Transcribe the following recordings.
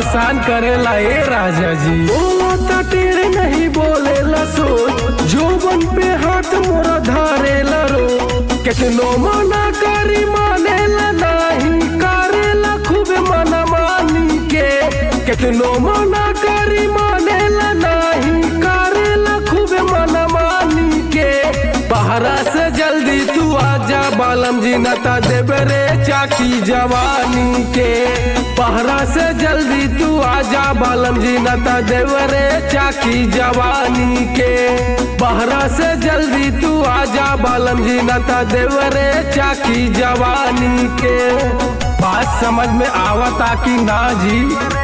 परेशान करेला ए राजा जी बोला ता टेढ़ नहीं बोलेला सोच जोबन पे हाथ मोरा धारेला रो कितनो मना करी मानेला नहीं करेला खूब मना मानी के कितनो मना करी मानेला नहीं करेला खूब मना मानी के बहरा से जल्दी तू आजा बालम जी नता देबे रे चाकी जवानी के बहरा से जल्दी तू आजा बालम जी नता देबे रे चाकी जवानी के बहरा से जल्दी तू आजा बालम जी नता देबे रे चाकी जवानी के बात समझ में आवता कि ना जी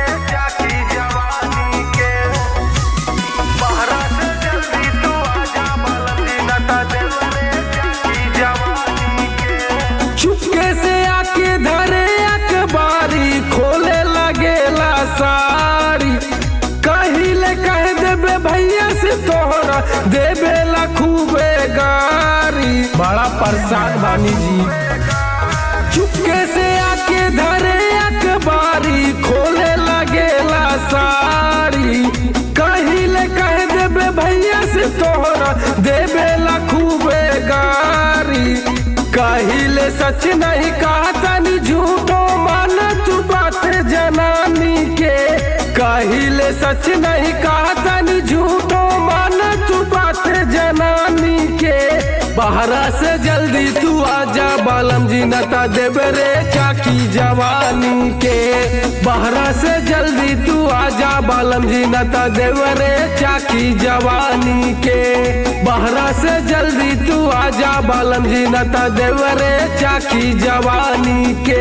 चुपके से आके धरे अखबारी खोले लगेला सारी कहिले कह देबे भैया से तोहरा देबे ला खूबे गारी बड़ा परेशान बानी जी चुपके से आके धरे अखबारी खोले लगेला सारी कहिले कह देबे भैया से तोहरा देबे ला खूबे गारी कहिले सच नहीं कहा तनी झूठो मान तू बात जनानी के कहिले सच नहीं कहा तनी झूठो मान तू बात जनानी के बहरा से जल्दी तू आजा बालम जी नता देबे रे चाकी जवानी के बहरा से जल्दी तू आजा बालम जी नता देबे रे चाकी जवानी के बहरा से जल्दी तू आजा बालम जी नता देबे रे चाकी जवानी के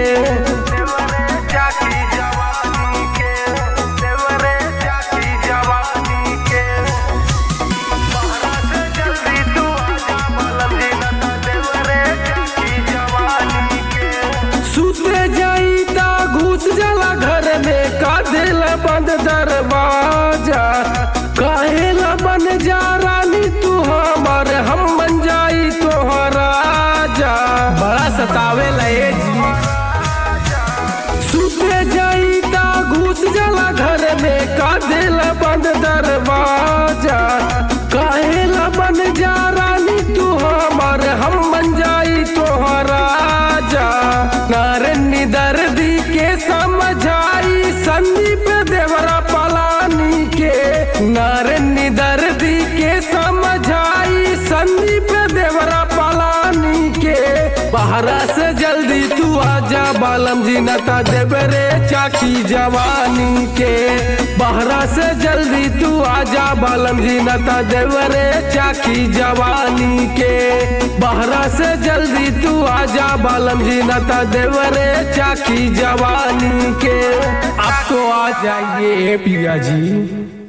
सुते जाई ता घुस जाला घर में का दिल बंद दरवाजा काहेला बन जा रानी तू हमर हम बन जाई तोहरा राजा बड़ा सतावे लए जी सुते जाई ता घुस जाला घर में का दिल बंद दरवाजा काहेला बन जा रानी तू हमर हम बन जाई तोहरा राजा नारनी दर्दी के समझाई संदीप देवरा पलानी के नारनी दर्दी के समझाई संदीप देवरा पलानी के बहरा से जल्दी तू आजा बालम जी नता देबे रे चाकी जवानी के बहरा से जल्दी तू आजा बालम जी नता देबे रे चाकी जवानी के बहरा से जल्दी तू आजा बालम जी नता देबे रे चाकी जवानी के अब तो आ जाइए पिया जी